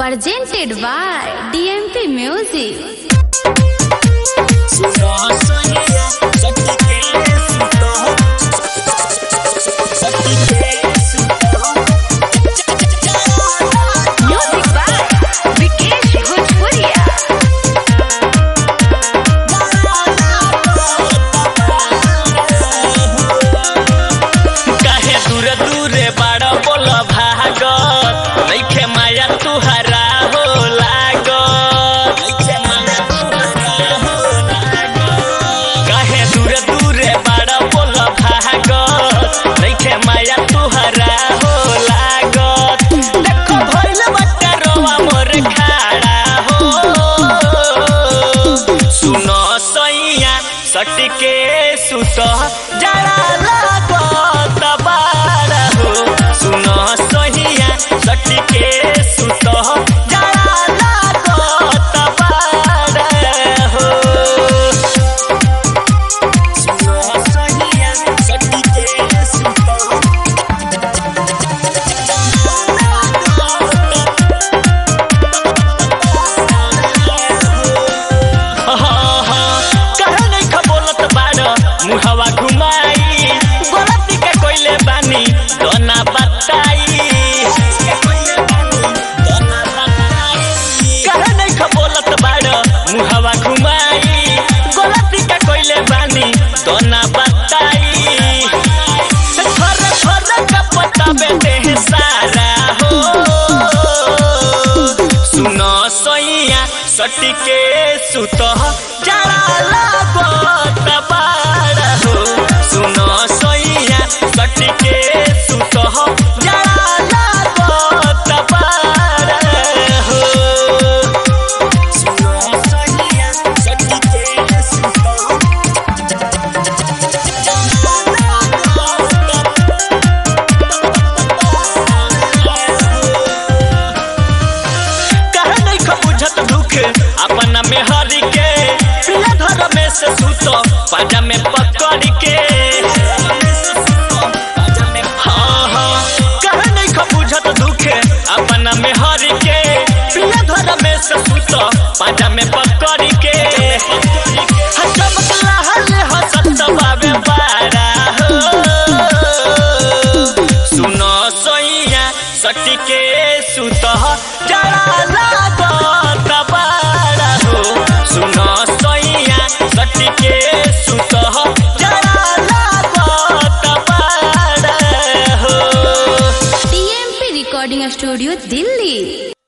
presented by DMP Music. Music by Vikesh Bhojpuria. काहे दूर दूरे बड़ बोल भागत नइखे माया तुहरा हो लागत काहे दूर दूरे बड़ बोल भागत नइखे माया तुहरा हो लागत देखो भइल बट्टा रोवा मोर खाड़ा हो सुनो सैया सटके सुत जरा लागत बाड़ा हो सुनो सैया सटके सुत जरा लागत बाड़ा हो सुनो सैया सटके सुत कहे नहीं खबोलत बाड़ मुहवा घुमाई गलती के कोइले बानी तो ना बताई कहे नहीं खबोलत बाड़ मुहवा घुमाई गलती के कोइले बानी तो ना बताई थर थर का पता बेटे है सारा हो सुनो सैया सटके सुत जरा लागत बाड़ा हो सुनो सैया सटके सुत जरा लागत बाड़ा हो सुनो सैया सटके सुत कहे नहीं खबुझत दुख अपना में हरि के प्रिय घर में से सुत पाजा में पकड़ के हाँ, हाँ, कहे नहीं खबुझत दुख अपना में हरि के प्रिय घर में से सुत पाजा में पकड़ के हाँ, चमकला हले हसत बाबे बारा हो सुनो सैया सटके सुत जरा लागत बाड़ा हो सुनो सैया सटके सुत जरा लागत बाड़ा हो DMP Recording Studio, Delhi.